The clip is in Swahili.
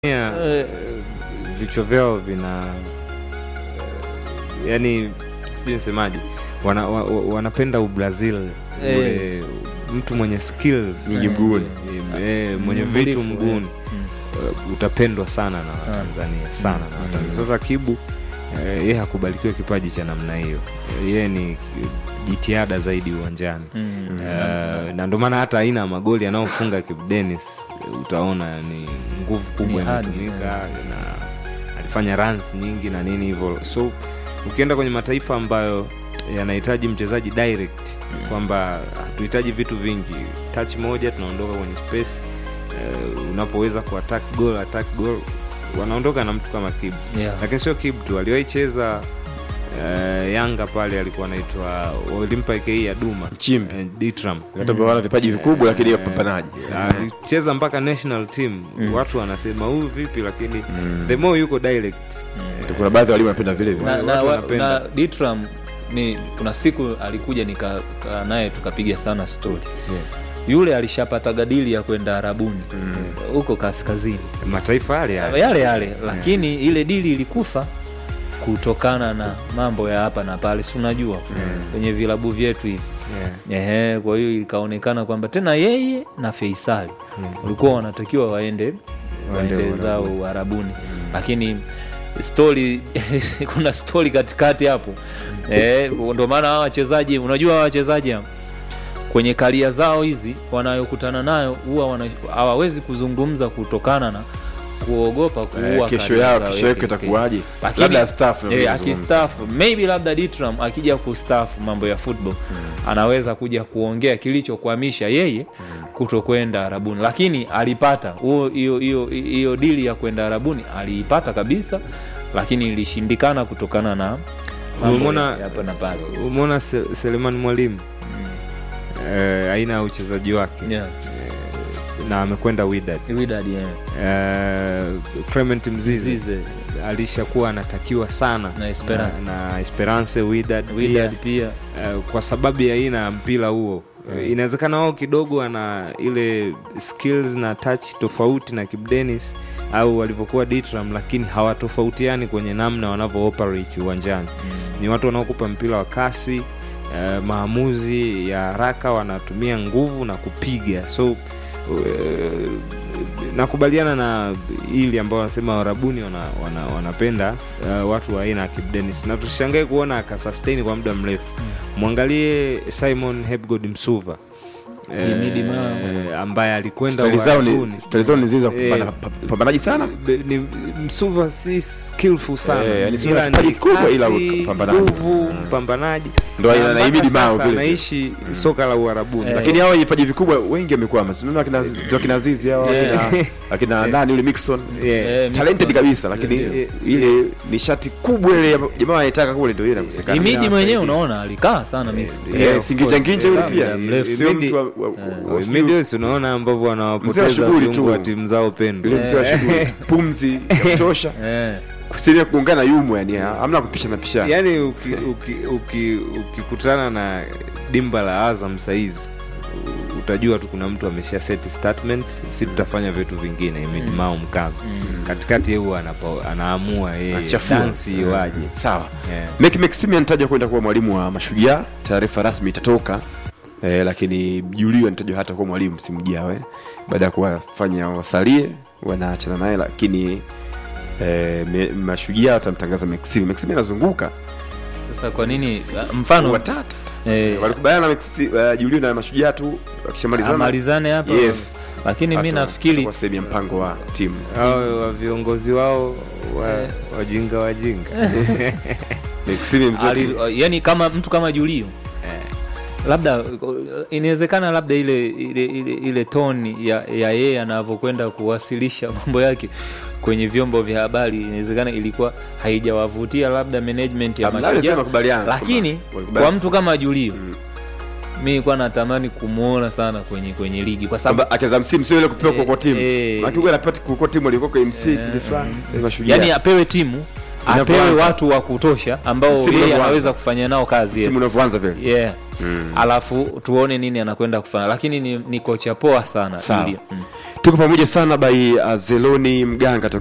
Yeah, Eh, vichwa vyao vina yani sijui nisemaje wana, wa, wa- wanapenda ubrazil Eh. ule mtu mwenye skills Nyingi mguuni. eh, mwenye Mbunifu, vitu eh. mguuni Mm. uh, utapendwa sana na Sana. watanzania sana na Mm. watanzania sasa kibu eh, yeye hakubalikiwa kipaji cha namna hiyo Eh, yeye ni jitihada zaidi uwanjani Mm. Eh, na ndio maana hata aina ya magoli anayofunga Kibu Dennis eh, utaona ni nguvu kubwa Ni hadi, imetumika na alifanya runs nyingi na nini hivyo so ukienda kwenye mataifa ambayo yanahitaji mchezaji direct kwamba hatuhitaji vitu vingi touch moja tunaondoka kwenye space eh, unapoweza kuattack goal attack goal wanaondoka na mtu kama Kibu Yeah. lakini sio Kibu tu aliwahi cheza eh, Yanga pale alikuwa anaitwa walimpa ike ya Duma Nchimbi. eh, Ditram hata wana vipaji vikubwa lakini wapambanaji alicheza mpaka national team Mm. watu wanasema huyu vipi lakini Mm. the more yuko direct Mm. kuna baadhi ya walimu wanapenda vile vile na, Watu na, wa- wanapenda. na Ditram ni kuna siku alikuja nika kaa naye tukapiga sana story Yeah. yule alishapata gadili ya kwenda arabuni huko kaskazini mataifa yale yale yale yale lakini ile dili ilikufa kutokana na mambo ya hapa na pale si unajua kwenye vilabu vyetu hivi Yeah. Ehe, kwa hiyo ikaonekana kwamba tena yeye na Feisali walikuwa wanatakiwa waende waende Uarabuni. zao Uarabuni, lakini stori kuna stori katikati hapo eh, ndio maana hawa wachezaji unajua hawa wachezaji hawa, kwenye karia zao hizi wanayokutana nayo huwa wana- hawawezi kuzungumza kutokana na kuogopa kuua Eh, kesho career yao zao. kesho yake itakuwaje Lakini- labda staff ndio Eh, wanazungumza. akistaafu maybe labda Ditram akija kustaafu mambo ya football anaweza kuja kuongea kilichokwamisha yeye kuto kwenda Arabuni, lakini alipata huo hiyo hiyo hiyo dili ya kwenda Arabuni aliipata kabisa, lakini ilishindikana kutokana na mambo Umeona- ya hapa na pale. umeona Se- Selemani Mwalimu eh, aina ya uchezaji wake Yeah. na amekwenda Wydad Wydad, yeah. eh, Clement Mzize Zize, alishakuwa anatakiwa sana Na Esperance. na, na Esperance Wydad pia. Wydad pia Eh, kwa sababu ya aina ya mpira huo Eh, inawezekana wao kidogo ana ile skills na touch tofauti na Kibu Denis au walivyokuwa Ditram, lakini hawatofautiani kwenye namna wanavyo operate uwanjani. Ni watu wanaokupa mpira wa kasi eh, maamuzi ya haraka, wanatumia nguvu na kupiga so eh, nakubaliana na ili ambao wanasema warabuni wana, wana, wanapenda uh, watu wa aina ya Kibu Denis na tusishangae kuona akasustain kwa muda mrefu mwangalie Simon Hepgod Msuva Himidi Mao. ambaye alikwenda Stali zao ni Uarabuni. stali zao ni zile za Eh, kupambana- pa- pambanaji sana Be- ni Msuva si skillful sana Eh, yani sio Ila na kipaji ni kubwa, ila kasi, upambanaji. nguvu mpambanaji Ndo aina Na na mpaka Himidi Mao sasa vile vile. anaishi soka la Uarabuni Eh. lakini hao wenye vipaji vikubwa wengi wamekwama sinaona akina ndio akina Azizi hao Yeah. akina- akina nani yule Mixon Yeah. Eh, talented Mixon. kabisa lakini Eh, ile nishati kubwa ile ya- jamaa anaitaka kule ndio ile inakosekana Imidi Inawasaidia. mwenyewe unaona alikaa sana Misri. Yeah, Eh, of Singinja course. Nginja yule Eh, pia muda mrefu. sio Imidi- mtu wa- wa- wa- wa- sijui- Medios unaona ambavyo Mzee wanawapoteza wa shughuli viungo tu. wa timu zao pendwa yule mzee wa shughuli pumzi ya kutosha Eh. kusaidia kuungana yumo yani hamna kupishana pishana yaani ukikutana uki, uki, ukikutana na dimba la azam saizi u- utajua tu kuna mtu amesha set statement si tutafanya vitu vingine imidimao mkavu katikati yeye huwa anapo- anaamua yeye Anachafua. dansi iwaje sawa Yeah. Mek Maximian anatajwa kwenda kuwa mwalimu wa Mashujaa, taarifa rasmi itatoka eh, lakini Julio anatajwa hata kuwa mwalimu msimu ujao eh, baada ya kuwafanya wasalie wanaachana naye, lakini eh, me- Mashujaa watamtangaza Maximian. Maximian anazunguka Sasa kwa nini mfano watata eh, walikubaliana na Maxi, uh, Julio na Mashujaa tu wakishamalizana amalizane hapa Yes. lakini mi hata nafikiri itakuwa sehemu ya mpango wa timu hao wa viongozi wao wa, wajinga wajinga Maximian mzee ali, yani kama mtu kama Julio labda inawezekana labda ile ile, ile, ile toni ya ya yeye anavyokwenda kuwasilisha mambo yake kwenye vyombo vya habari inawezekana ilikuwa haijawavutia labda management ya Hamna, alisema Mashujaa, makubaliano lakini kwamba walikubali- kwa mtu kama Julio Mm. mi nilikuwa natamani kumwona sana kwenye kwenye ligi kwa sababu kwamba akianza msimu sio ile kupewa Eh, kwa timu eh. lakini huwa anapata kwa timu alikuwa kwa MC kile fulani sasa Mashujaa yani apewe timu apewe Inavyoanza. watu wa kutosha ambao Msimu yeye unavyoanza. anaweza kufanya nao kazi yes. msimu unavyoanza vile yeah. mm. alafu tuone nini anakwenda kufanya lakini ni, ni kocha poa sana Sawa. Julio. mm. tuko pamoja sana by uh, zeloni mganga